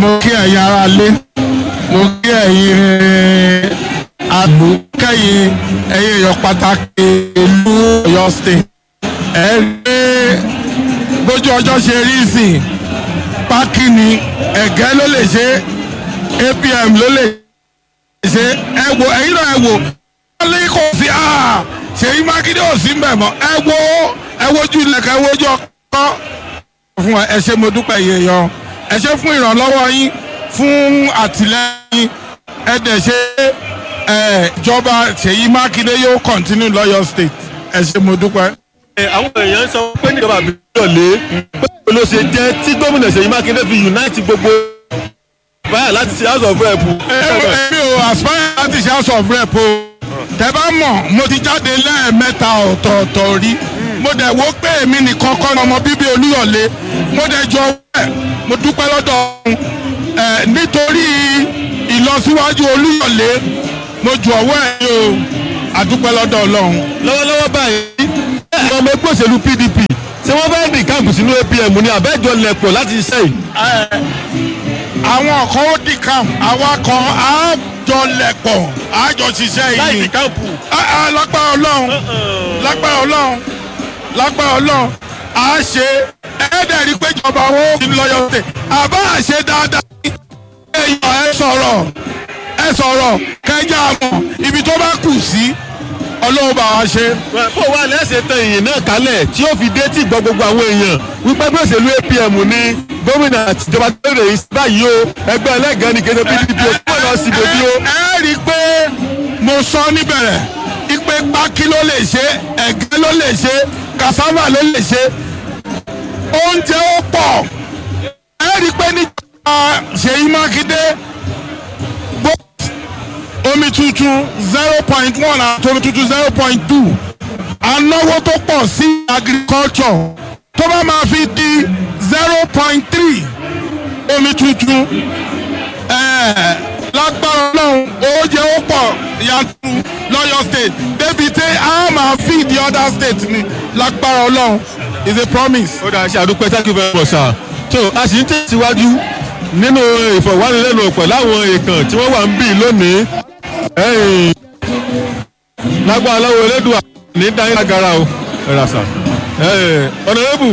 mo kí ẹ̀yin ará lé mo kí ẹ̀yin àdúkẹ́yìn ẹ̀yin èèyàn pàtàkì ìlú Ọ̀yọ́ state ẹ rí bójú ọjọ́ ṣe rí sìn pákí ni ẹ̀gẹ́ ló lè ṣe APM ló lè ṣe ẹ wo ẹ̀yin náà ẹ wo wọ́n lé kò sí Ṣèyí Mákindé ò sí mbẹ̀ mọ́ ẹ wo ẹ wojú ilẹ̀kẹ̀ ẹ wojú ọkọ fún ẹ ṣé mo dúpẹ́ yìí yan ẹ ṣé fún ìrànlọ́wọ́ yín fún àtìlẹ́yìn ẹ dẹ̀ ṣe ẹ ìjọba Ṣèyí Mákindé yóò continue lọ́yọ̀ state ẹ ṣé mo dúpẹ́. Ẹ, àwọn èèyàn sọ pé níjọba àbílẹ̀ lé pé ló ṣe jẹ́ tí gómìnà Ṣèyí Mákindé fi unite gbogbo báyà láti ṣe house of rep. èmi ò aspire láti ṣe house of rep o tẹ bá mọ̀ mo ti jáde lẹ́ẹ̀mẹ́ta ọ̀tọ̀ọ̀tọ̀ rí mo dẹ̀ wo pé èmi nìkan kọ́ ọmọ bíbí Olúyọ̀lé mo dẹ̀ jọ wẹ̀ mo dúpẹ́ lọ́dọ̀ ọ̀hún ẹ̀ nítorí ìlọsíwájú Olúyọ̀lé mo jù ọwọ́ ẹ̀ ní o àdúpẹ́ lọ́dọ̀ Ọlọ́run. lọ́wọ́lọ́wọ́ báyìí àwọn ọmọ ẹgbẹ́ òṣèlú PDP ṣé wọ́n fẹ́ẹ́ dín káàpù sínú APM ní àbẹ́jọ lẹ̀pọ̀ láti ṣiṣẹ́ yìí. àwọn kan ó dì kàm àwa kan á jọ lẹ̀pọ̀ á jọ ṣiṣẹ́ yìí. láì dín káàpù. Ah, ah, lágbára ọlọ́run lágbára ọlọ́run lágbára ọlọ́run à á ṣe ẹ̀ẹ́dẹ̀ rí pé ìjọba owó kì í lọ́yọ̀ tẹ̀ àbá àṣe dáadáa èèyàn ẹ sọ̀rọ̀ ẹ sọ̀rọ̀ kẹjá mọ̀ ibi tó bá kù sí ọlọ́run bá wa ṣe. bó wà lẹ́sẹ̀ tán ìyìn náà kálẹ̀ tí ó fi dé tí gbọ́ gbogbo àwọn èèyàn wípé bí òṣèlú APM ní gómìnà àtijọba tó rè é báyìí o ẹgbẹ́ ẹlẹ́gàn ní kéde PDP ó kúrò lọ sí ibi o. ẹ rí i pé mo sọ níbẹ̀rẹ̀ ipe pákí ló lè ṣe ẹ̀gẹ́ ló lè ṣe cassava ló lè ṣe oúnjẹ ó pọ̀ ẹ rí i pé níjọba Ṣèyí Mákindé both omi tuntun zero point one àti omi tuntun zero point two anáwó tó pọ̀ sí agriculture tó bá máa fi di zero point three omi tuntun ẹ̀ẹ́ lágbára ọlọ́run oúnjẹ ó pọ̀ yanturu lọ́yọ̀ state débi tí a máa feed the other state ni lágbára ọlọ́run is a promise. ó dáa ṣe àdúpẹ́ thank you very much sir. tó a sì ń tẹ̀síwájú nínú ìfọ̀wánilẹ́nuwò pẹ̀lú àwọn èèkàn tí wọ́n wà ń bì lónìí. ẹ̀yìn lágbára lọ́wọ́ elédùn ní dáhìn lágara o. ẹ̀rà sà. ọ̀nàrẹ́bù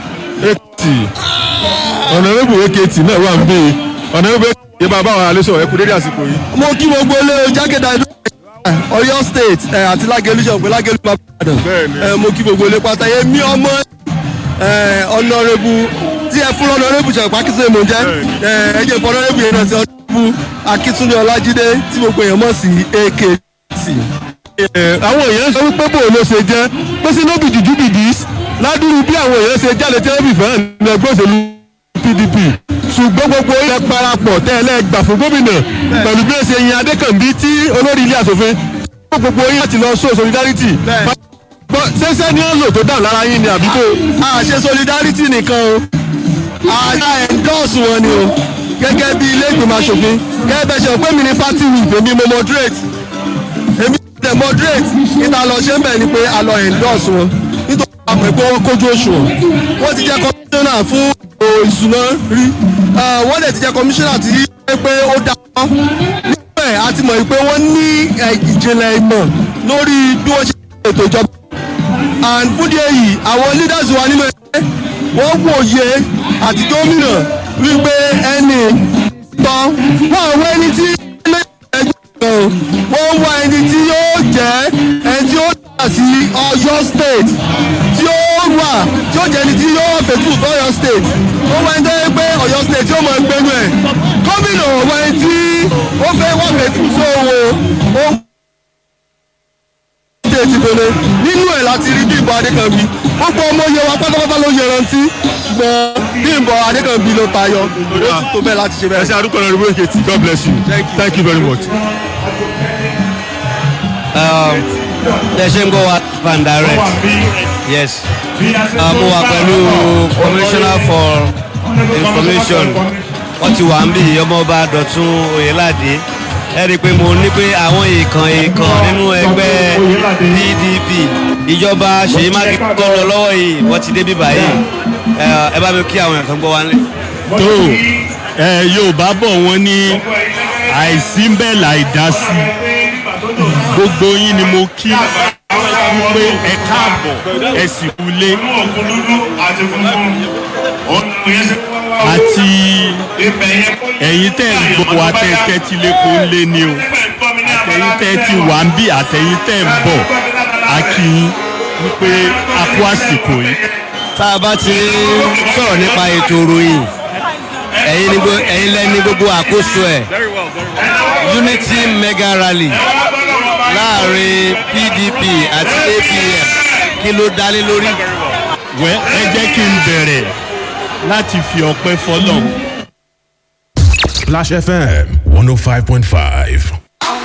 èkìtì ọ̀nàrẹ́bù èkìtì náà wà ń bì ọ̀nàrẹ́bù èkìtì yé bá bá àwọn àlejò ẹ̀kú dédé àsìkò yìí. mo kí gbogbo ilé jákèjádò Ọ̀yọ́ state ẹ, àti lágẹlú ṣọpẹ lágẹlú babàdàn Bẹ́ẹ̀ni. ẹ, mo kí gbogbo ilé pátá èmi ọmọ ẹ, ọ̀nàrẹ́bù tí ẹ fún ọ̀nàrẹ́bù ṣọpẹ akíntúndé mò ń jẹ́ ẹ, ẹ jẹ́ fún ọ̀nàrẹ́bù yẹn náà sí ọ̀nàrẹ́bù akíntúndé ọlájídé tí gbogbo èèyàn mọ̀ sí AKT. Ẹ, àwọn èèyàn sọ wípé bò ló ṣe jẹ́ pé sínú bí jùjú bìbí ládùúrú bí àwọn èèyàn ṣe jáde tẹ́lẹ̀bì fẹ́ràn ní ẹgbẹ́ òṣèlú PDP ṣùgbọ́n gbogbo ilẹ̀ parapọ̀ tẹ́lẹ̀ gbà fún gómìnà pẹ̀lú bí ó ṣe yin Adékànbí tí olórí ilé asòfin gbogbo yín láti lọ show solidarity Gbọ́, ṣẹ́ṣẹ́ ni ó lò tó dáhùn lára yín ni àbíkó a ṣe solidarity nìkan o a dá endorse wọn ni o gẹ́gẹ́ bí ilé ìgbìmọ̀ asòfin gẹ́gẹ́ bẹ́ẹ̀ ṣe pé mi ní party whip èmi mo moderate èmi dẹ̀ moderate níta lọ ṣe ń bẹ̀ ni pé a lọ endorse wọn nítorí àwọn àmọ̀ pé wọ́n kójú òṣùwọ̀n wọ́n ti jẹ́ commissioner fún ètò ìṣúná rí Ah, wọ́n dẹ̀ ti jẹ́ commissioner tí ó pé ó dá wọn nígbà ẹ̀ a ti mọ̀ pé wọ́n ní eh, ìjìnlẹ̀ ìmọ̀ lórí bí wọ́n ṣe ń ètò ìjọba and fún díẹ̀ yìí àwọn leaders wa nínú ẹgbẹ́ wọ́n wòye àti gómìnà wípé ẹni tán wọ́n wọ ẹni tí ẹgbẹ́ kan wọ́n wọ ẹni tí yóò jẹ́ ẹni tí ó dà sí Ọ̀yọ́ state tí ó wà tí ó jẹ́ ẹni tí yóò fẹ̀tù fún Ọ̀yọ́ state wọ́n wọ ẹni tó yẹ pé Ọ̀yọ́ state yóò mọ̀ ẹgbẹ́nu ẹ̀ gómìnà wọ ẹni tí ó fẹ́ wọ́n fẹ̀tù sówó ó state ìbẹ̀rẹ̀ nínú ẹ̀ láti rí Bímbọ́ Adékànbí gbogbo ọmọ yẹ wa pátápátá ló yẹ rántí ṣùgbọ́n Bímbọ́ Adékànbí ló tayọ ó tún tó bẹ́ẹ̀ láti ṣe ẹ bẹ́ẹ̀. ṣe àdúgbò náà rìbó èkìtì God bless you thank you very much. ẹ ṣe ń gbọ́ wa van direct yes Ah, mo wà pẹ̀lú commissioner for information wọ́n ti wà ń bí ọmọọba Dọ̀tun Oyèládé ẹ rí i pé mo ní pé àwọn èèkàn èèkàn nínú ẹgbẹ́ PDP ìjọba Ṣèyí Mákindé tó lọ lọ́wọ́ yìí wọ́n ti dé bíbá yìí ẹ ẹ bá mi kí àwọn èèyàn tó ń gbọ́ wa nílé. tó ẹ yorùbá bọ̀ wọ́n ní àìsí ń bẹ̀ láì dá sí gbogbo yín ni mo kí wípé ẹ káàbọ̀ ẹ sì kúlé àti ẹ̀yin tẹ́ ń gbọ́ wa tẹ́ tẹ́tí lẹ́kọ̀ọ́ lé ní o àtẹ̀yin tẹ́ ti wà ń bí àtẹ̀yin tẹ́ ń bọ̀ a kí yín wípé a kú àsìkò yìí. tá a bá ti sọ̀rọ̀ nípa ètò ìròyìn ẹ̀yin ni gbo- ẹ̀yin lẹ́ni gbogbo àkóso ẹ̀ unity mega rally láàrin pdp àti apm kí ló dálé lórí. wẹ́ ẹ jẹ́ kí n bẹ̀rẹ̀ láti fi ọpẹ́ fọlọ́ Splash FM 105.5.